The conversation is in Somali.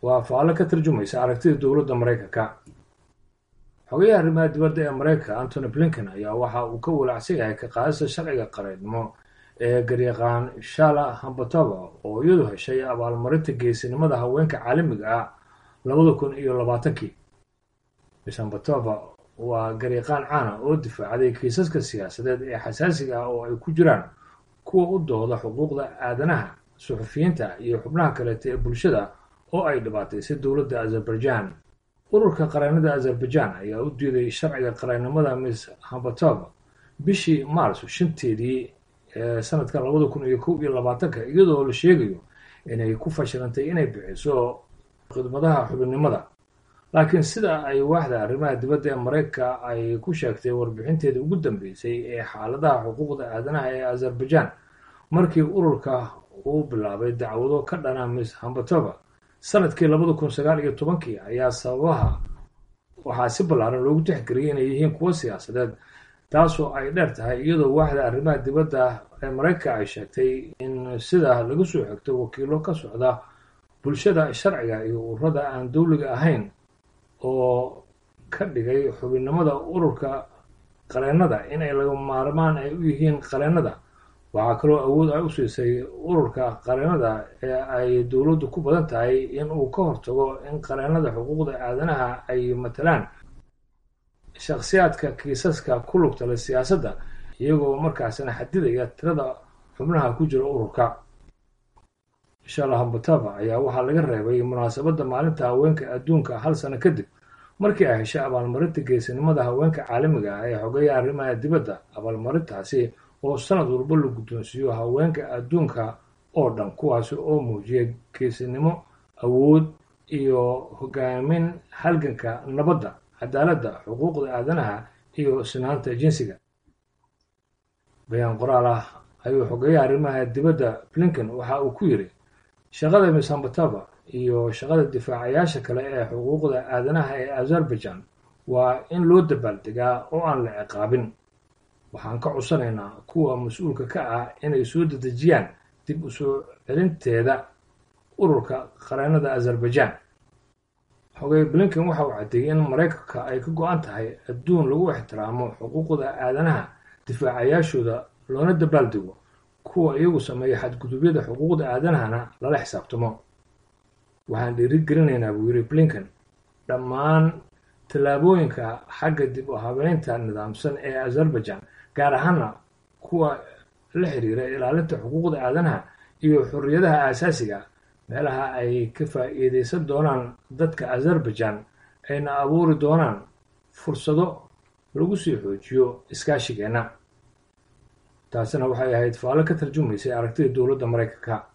waa faallo ka tarjumaysa aragtida dowladda maraykanka xogayaha arrimaha dibadda ee maraykanka antony blinken ayaa waxa uu ka walaacsan yahay ka qaadista sharciga qareednimo ee garyaqaan shala hambatova oo iyadu heshay abaalmarinta geesinimada haweenka caalamiga ah labada kun iyo labaatankii miss hambatova waa garyaqaan caana oo difaacday kiisaska siyaasadeed ee xasaasiga ah oo ay ku jiraan kuwa u dooda xuquuqda aadanaha suxufiyiinta iyo xubnaha kaleeta ee bulshada oo ay dhibaataysay dowladda azerbaijan ururka qareennada azerbaijan ayaa u diiday sharciga qareennimada miss hambatova bishii maarso shanteedii ee sanadka labada kun iyo kow iyo labaatanka iyadoo la sheegayo inay ku fashilantay inay bixiso khidmadaha xubinnimada laakiin sida ay waaxda arrimaha dibadda ee maraykanka ay ku sheegtay warbixinteeda ugu dambeysay ee xaaladaha xuquuqda aadanaha ee azerbaijan markii ururka uu bilaabay dacwado ka dhana miss hambatova sanadkii labada kun sagaal iyo tobankii ayaa sababaha waxaa si ballaaran loogu tixgeliyay inay yihiin kuwo siyaasadeed taasoo ay dheer tahay iyadoo waaxda arrimaha dibadda ee maraykanka ay sheegtay in sida laga soo xigto wakiilo ka socda bulshada sharciga iyo ururada aan dowliga ahayn oo ka dhigay xubinnimada ururka qareennada inay laga maarmaan ay u yihiin qareennada waxaa kaloo awood ay u siisay ururka qareennada ee ay dowladdu ku badan tahay in uu ka hortago in qareennada xuquuqda aadanaha ay matalaan shakhsiyaadka kiisaska ku lugta leh siyaasadda iyagoo markaasina xadidaya tirada xubnaha ku jira ururka shala hambatava ayaa waxaa laga reebay munaasabadda maalinta haweenka adduunka hal sano kadib markii ay heshay abaalmarinta geesinimada haweenka caalamiga ah ee xogeeya arrimaha dibadda abaalmarintaasi oo sanad walba la guddoonsiiyo haweenka adduunka oo dhan kuwaasi oo muujiyay geesinimo awood iyo hogaamin halganka nabadda cadaaladda xuquuqda aadanaha iyo sinaanta jinsiga bayaan qoraal ah ayuu xogeeyaha arrimaha dibadda blinken waxa uu ku yidhi shaqada miss hambatova iyo shaqada difaacayaasha kale ee xuquuqda aadanaha ee azerbaijan waa in loo dabaaldegaa oo aan la ciqaabin waxaan ka codsanaynaa kuwa mas-uulka ka ah inay soo dedejiyaan dib u soo celinteeda ururka qareennada azerbaijan xogey blinken waxa uu caddeeyey in maraykanka ay ka go-an tahay adduun lagu ixtiraamo xuquuqda aadanaha difaacayaashooda loona dabaaldego kuwa iyagu sameeya xadgudubyada xuquuqda aadanahana lala xisaabtamo waxaan dhiirigelinaynaa buu yidhi blinken dhammaan tallaabooyinka xagga dib u habeynta nidaamsan ee azerbaijan gaar ahaana kuwa la xiriira ilaalinta xuquuqda aadanaha iyo xorriyadaha aasaasiga meelaha ay ka faa'iidaysan doonaan dadka azerbaijan ayna abuuri doonaan fursado lagu sii xoojiyo iskaashigeenna taasina waxay ahayd faallo ka tarjumaysay aragtida dowladda maraykanka